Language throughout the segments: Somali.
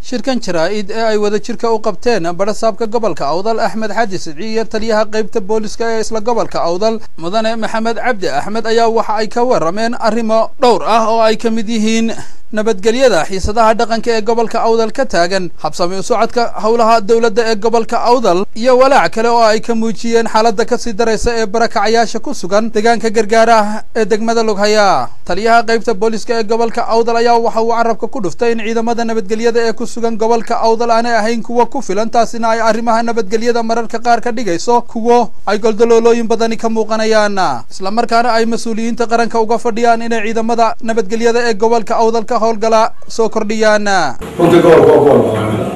shirkan jaraa-id ee ay wada jirka u qabteen barasaabka gobolka awdal axmed xaji sidci iyo taliyaha qeybta booliska ee isla gobolka awdal mudane maxamed cabdi axmed ayaa waxa ay ka warameen arrimo dhowr ah oo ay ka mid yihiin nabadgelyada xiisadaha dhaqanka ee gobolka awdal ka taagan habsami u socodka howlaha dowladda ee gobolka awdal iyo walaac kale oo ay ka muujiyeen xaaladda kasii daraysa ee barakacayaasha ku sugan deegaanka gargaaraha ee degmada lughaya taliyaha qeybta booliska ee gobolka awdal ayaa waxa uu carabka ku dhuftay in ciidamada nabadgelyada ee ku sugan gobolka awdal aanay ahayn kuwa ku filan taasina ay arrimaha nabadgelyada mararka qaar ka dhigayso kuwo ay goldaloolooyin badani ka muuqanayaan islamarkaana ay mas-uuliyiinta qaranka uga fadhiyaan inay ciidamada nabadgelyada ee gobolka awdal ka howlgala soo kordhiyaan runtii gobolka waa gobol ballaaran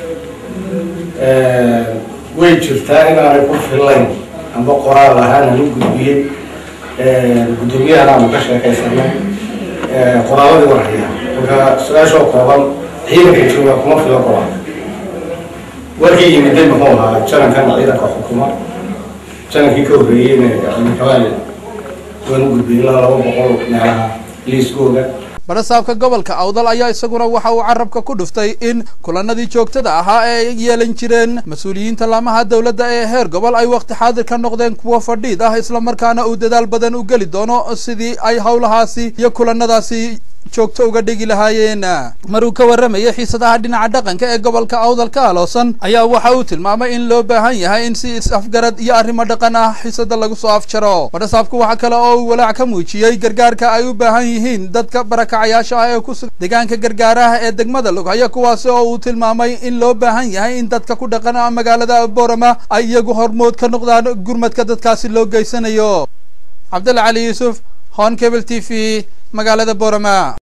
way jirtaa inaanay ku fillayn amba qoraal ahaan aan u gudbiyey guddoomiyahan aanu ka sheekaysanay qoraaladii warhaya marka su-aashoo kooban ciidanka jooga kuma filo qoraal warkii yimiday muxuu ahaa janankan ciidanka xukuma janankii ka horreeyeyna xildhibaan waan u gudbiyey ilaa laba boqol meelaha liiskooga barasaabka gobolka awdal ayaa isaguna waxa uu carabka ku dhuftay in kulanadii joogtada ahaa ee ay yeelan jireen mas-uuliyiinta laamaha dowladda ee heer gobol ay waqti xaadir ka noqdeen kuwo fadhiid ah islamarkaana uu dadaal badan u geli doono sidii ay howlahaasi iyo kulanadaasi joogto uga dhigi lahaayeen maruu ka warramayay xiisadaha dhinaca dhaqanka ee gobolka awdal ka aloosan ayaa waxa uu tilmaamay in loo baahan yahay in si is-afgarad iyo arrimo dhaqan ah xiisada lagu soo afjaro barasaabku waxa kale oo uu walaac ka muujiyey gargaarka ay u baahan yihiin dadka barakacayaasha ah ee ku sugan deegaanka gargaaraha ee degmada lughaya kuwaasi oo uu tilmaamay in loo baahan yahay in dadka ku dhaqan magaalada boorama ay iyagu hormood ka noqdaan gurmadka dadkaasi loo geysanayo cabdalla cali yuusuf hon cable t v magaalada boorama